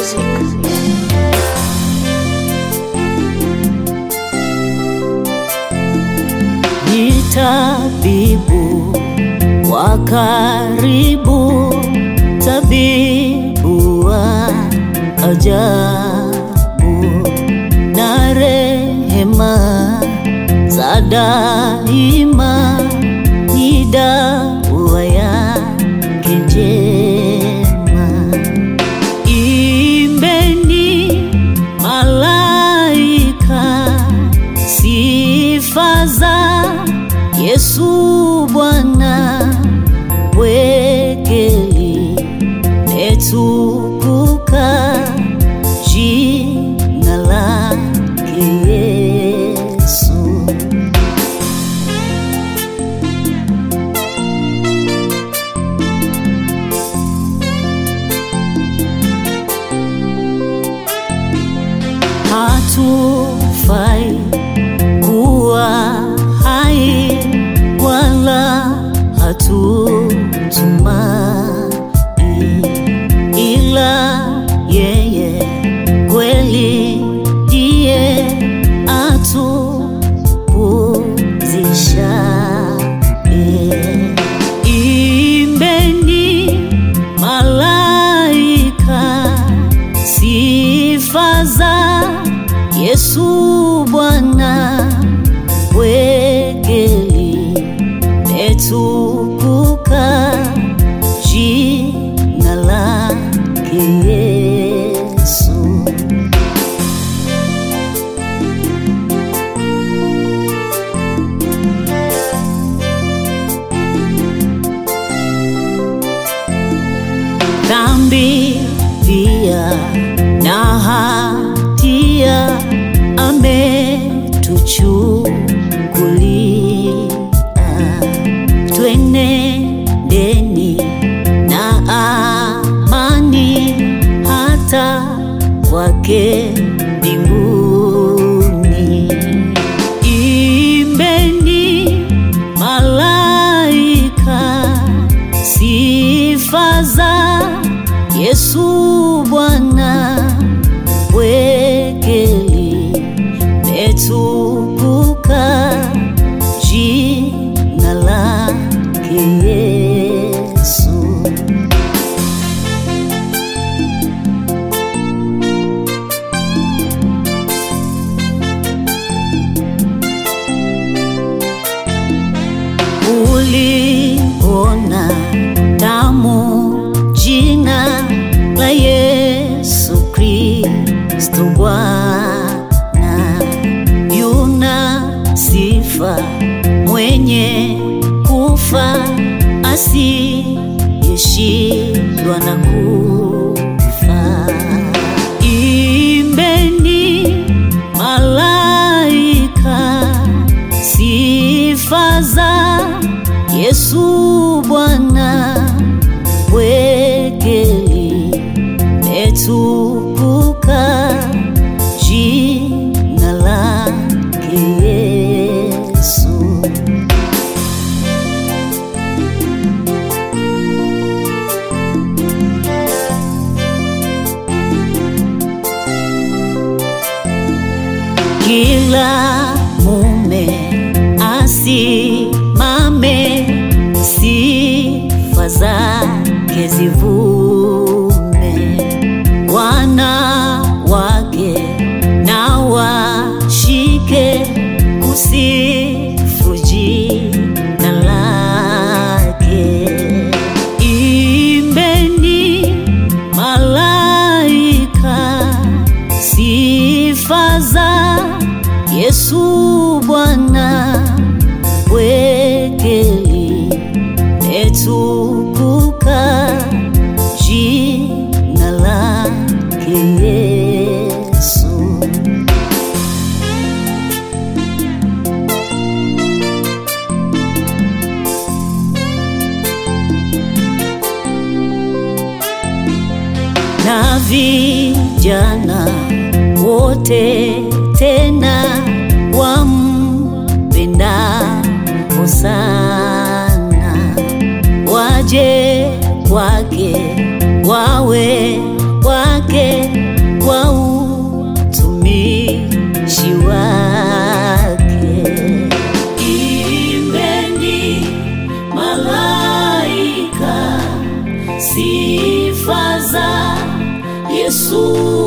Music. ni tabibu wa karibu, tabibu wa ajabu na rehema za daima, ni dawa yake njema. Imbeni malaika sifa za Yesu Bwana, wekeli metukuka jina lake Yesu. hatufai kuwa hai wala hatutumai ila yeye kweli ndiye atupumzisha imbeni malaika sifa za Yesu Bwana, wekeli metukuka jina lake Yesu. dhambi pia na hatia ametuchukulia, twenendeni na amani hata kwake mbinguni. Imbeni malaika sifa za Yesu Bwana, wekeli metukuka jina lake Yesu. uliona tamu jina la Yesu Kristo Bwana, yuna sifa mwenye kufa asiyeshindwa na kufa. Imbeni malaika sifa za Yesu Bwana, wekeli metukuka jina lake Yesu. Kila mume asimame, sifa zake zivume, wanawake na washike kusifu jina lake. Imbeni malaika sifa za Yesu Bwana, wekeli metukuka jina lake Yesu. na vijana wote tena wampenda sana, waje kwake wawe wake Yesu